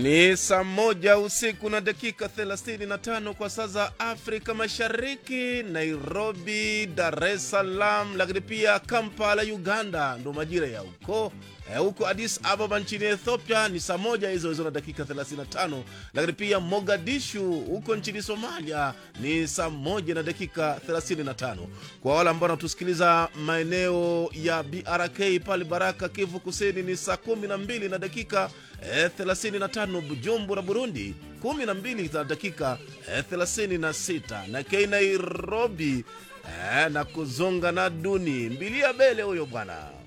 Ni saa moja usiku na dakika 35 kwa saa za Afrika Mashariki, Nairobi, Dar es Salaam, lakini pia Kampala, Uganda ndo majira ya huko Eh, huko Addis Ababa nchini Ethiopia ni saa moja hizo hizo na dakika 35, lakini pia Mogadishu huko nchini Somalia ni saa moja na dakika 35. Kwa wale ambao wanatusikiliza maeneo ya BRK pale Baraka, Kivu Kusini ni saa 12 na dakika eh, 35. Bujumbura, Burundi 12 na dakika eh, 36, na Kei Nairobi eh, na kuzonga na duni mbilia bele huyo bwana